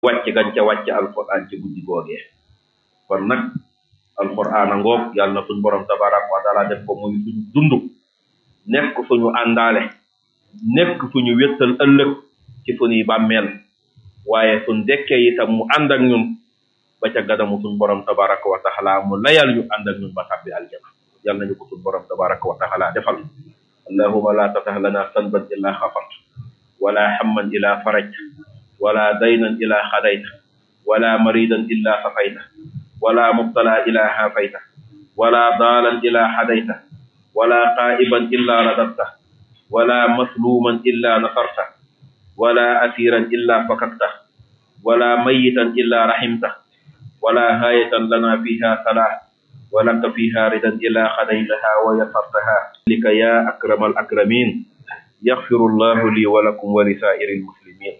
wàcc gañ ca wàcc alquran ci guddi googee kon nag alquran a ngoog yàlla na suñ borom tabaraka wa taala def ko muy suñu dund nekk suñu àndaale nekk suñu wéttal ëllëg ci suñuy bàmmeel waaye suñ dekkee itam mu ànd ak ñun ba ca gadamu suñ borom tabaraka wa taala mu layal ñu ànd ak ñun ba tàbbi aljana yàlla nañu ko suñ borom tabaraka wa taala defal allahuma la tatah lana sanban illa xafart wala hamman ila faraj wala daynan ila xadayta wala maridan illa safayta wala mubtala ila hafayta wala dalan ila hadayta wala qaiban illa radadta wala masluman illa nasarta wala asiran illa fakakta wala mayitan illa rahimta wala hayatan lana fiha salah ولك فيها ردا إلى خديتها ويسرتها لك يا أكرم الأكرمين يغفر الله لي ولكم ولسائر المسلمين